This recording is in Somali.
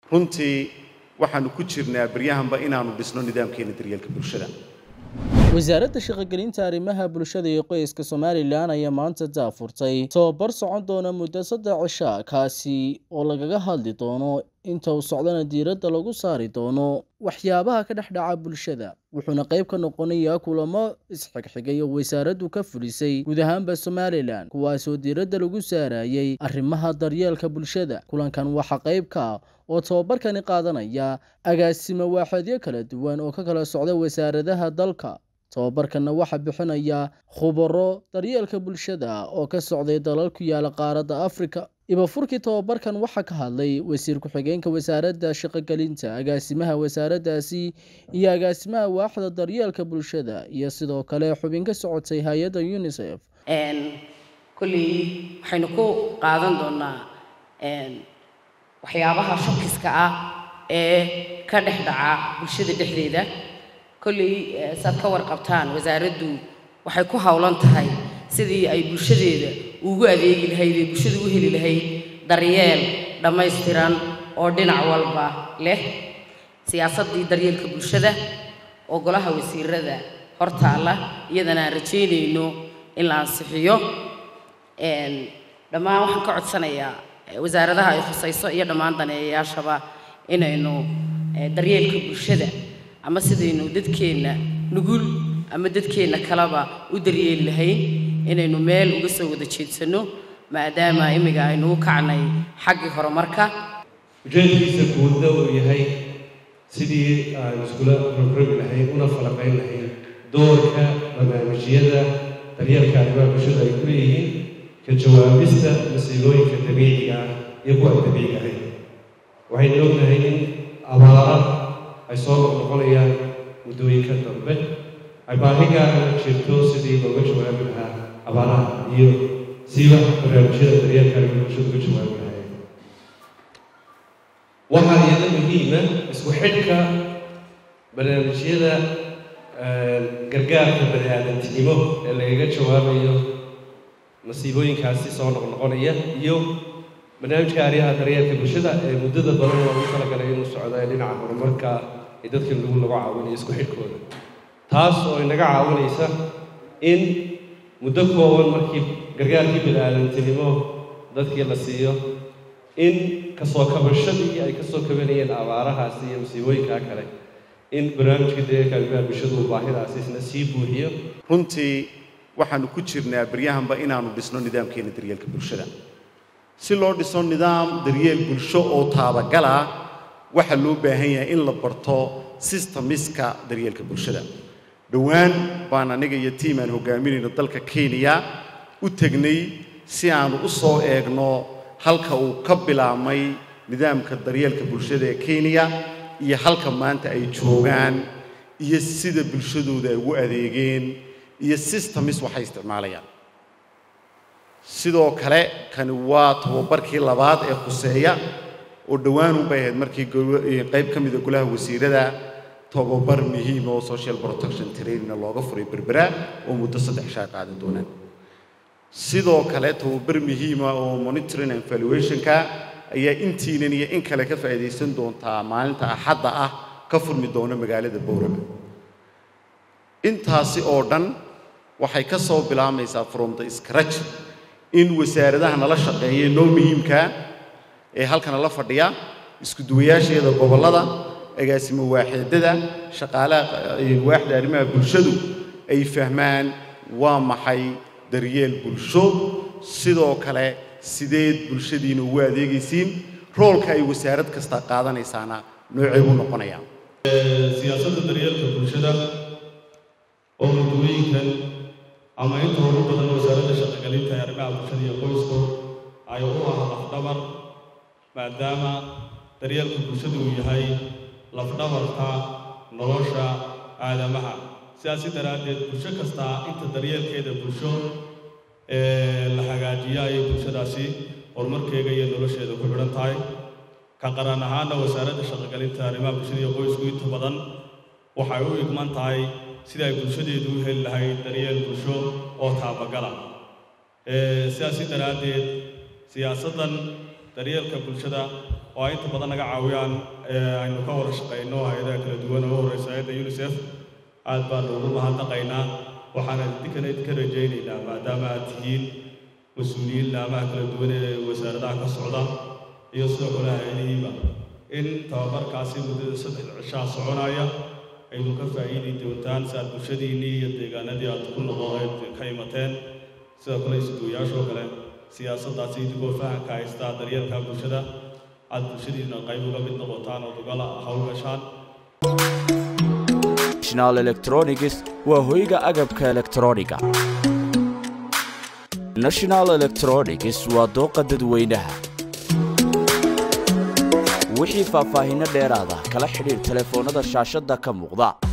runtii waxaanu ku jirnaa baryahanba inaanu dhisno nidaamkeena daryeelka bulshada wasaaradda shaqogelinta arrimaha bulshada iyo qoyska somalilan ayaa maanta daafurtay tababar socon doona muddo saddex cisha kaasi oo lagaga hadli doono inta uu socdana diiradda lagu saari doono waxyaabaha ka dhex dhaca bulshada wuxuuna qayb ka noqonayaa kulamo isxigxigay oo wasaaraddu ka fulisay guud ahaanba somalilan kuwaasoo diiradda lagu saarayay arrimaha daryeelka bulshada kulankan waxaa qayb ka ah oo tababarkani qaadanaya agaasimo waaxeedyo kala duwan oo ka kala socda wasaaradaha dalka tababarkanna waxaa bixinaya khubaro daryeelka bulshada oo ka socday dalal ku yaala qaaradda afrika ibafurkii tababarkan waxaa ka hadlay wasiir ku-xigeenka wasaaradda shaqogelinta agaasimaha wasaaraddaasi iyo agaasimaha waaxda daryeelka bulshada iyo sidoo kale xubin ka socotay hay-adda unisef kolley waxaynu ku qaadan doonaa waxyaabaha shakiska ah ee ka dhex dhaca bulshada dhexdeeda kolley saad ka warqabtaan wasaaraddu waxay ku howlan tahay sidii ay bulshadeeda ugu adeegi lahayd ee bulshada u heli lahayd daryeel dhammaystiran oo dhinac walba leh siyaasaddii daryeelka bulshada oo golaha wasiirada hortaalla iyadana aan rajaynayno in la ansixiyo dhammaan waxaan ka codsanayaa wasaaradaha ay khusayso iyo dhammaan daneeyayaashaba inaynu daryeelka bulshada ama sidaynu dadkeenna nugul ama dadkeenna kaleba u daryeeli lahayn inaynu meel uga soo wada jeedsanno maadaama imiga aynu u kacnay xaggii horumarka ujeedkiisa guudna uu yahay sidii aan iskula rogrogi lahayn una falaqayn lahayn doorka barnaamijyada daryeelka arrimaha bulshada ay ku leeyihiin ka jawaabista masiibooyinka dabiiciga ah iyo kuwa aan dabiiciga ahayn waxaynu ognahay in abaara ay soo noqnoqonayaan muddooyinka dambe ay baahi gaara jirto sidii looga jawaabi lahaa abaaraha iyo siiba barnaamijyada daryeelka arrimaha bulshada uga jawaabi lahayn waxaa iyada muhiima isku xidhka barnaamijyada gargaarka bani aadantinimo ee lagaga jawaabayo masiibooyinkaasi soo noqnoqonaya iyo barnaamijka arriyaha daryeelka bulshada ee muddada badan loogu talagalay inuu socdo ee dhinaca horumarka ee dadka lagu lagu caawinayo isku xidhkooda taas oo inaga caawinaysa in muddo kooban markii gargaarkii bani aadantinimo dadkii la siiyo in kasoo kabashadii ay kasoo kabanayeen abaarahaasi iyo masiibooyinkaa kale in barnaamijka daryeelka arrimaha bulshada uu baahidaasi isna sii buuxiyo runtii waxaanu ku jirnaa baryahanba inaanu dhisno nidaamkeena daryeelka bulshada si loo dhiso nidaam daryeel bulsho oo taabagala waxaa loo baahan yahay in la barto systemiska daryeelka bulshada dhowaan baan aniga iyo tiim aan hogaaminayno dalka kenya u tegnay si aanu u soo eegno halka uu ka bilaabmay nidaamka daryeelka bulshada ee kenya iyo halka maanta ay joogaan iyo sida bulshadooda ay ugu adeegeen iyo systemis waxay isticmaalayaan sidoo kale kani waa tababarkii labaad ee khuseeya oo dhowaanunbay ahayd markii qayb ka mida golaha wasiirada tababar muhiima oo social protection trainingna looga furay berbera oo muddo saddex shaa qaadan doonaan sidoo kale tababar muhiima oo monitoring and valuationka ayaa intiinan iyo in kale ka faa'iidaysan doontaa maalinta axadda ah ka furmi doona magaalada bowrama intaasi oo dhan waxay ka soo bilaabmaysaa from the scratch in wasaaradaha nala shaqeeya noo muhiimkaa ee halkana la fadhiya isku duwayaasheeda gobollada agaasimo waaxeedada shaqaalaha waaxda arrimaha bulshadu ay fahmaan waa maxay daryeel bulsho sidoo kale sideed bulshadiina ugu adeegaysiin roolka ay wasaarad kasta qaadanaysaana noocee buu noqonayaa siyaasadda daryeelka bulshada oo muddooyinkan ama inta ugu badan wasaaradda shaqogelinta ee arrimaha bulshada iyo qoysku ay u ah lafdhabar maadaama daryeelka bulshada uu yahay lafdhabarka nolosha aadamaha sidaasi daraaddeed bulsho kastaa inta daryeelkeeda bulsho ee la hagaajiyo ayay bulshadaasi horumarkeega iyo nolosheeda ku xidhan tahay ka qaran ahaana wasaaradda shaqogelinta arrimaha bulshada iyo qoysku inta badan waxay u igman tahay sida ay bulshadeedu u heli lahayd daryeel bulsho oo taabagala sidaasi daraaddeed siyaasaddan daryeelka bulshada oo ay inta badan naga caawiyaan aynu ka wada shaqayno hay-adaha kala duwan oo horeysa hay-adda unisef aad baanu ugu mahadnaqaynaa waxaana idinkana idinka rajaynaynaa maadaama aad tihiin mas-uuliyiin laamaha kala duwan ee wasaaradaha ka socda iyo sidoo kale hay-adihiiba in tababarkaasi muddada saddex cishaa soconaya aynu ka faa'iidi doontaan si aad bulshadiinnii iyo deegaanadii aad ku noqo ayd ka imateen sidoo kale isduwayaashoo kale siyaasaddaasi idigoo fahamka haystaa daryeelka bulshada aad bulshadiina qayb uga mid noqotaan ood ugala hawlgashaan national electronics waa hoyga agabka elektrooniga national electronics waa dooqa dadweynaha wixii faahfaahinno dheeraada kala xidhiir telefoonnada shaashadda ka muuqda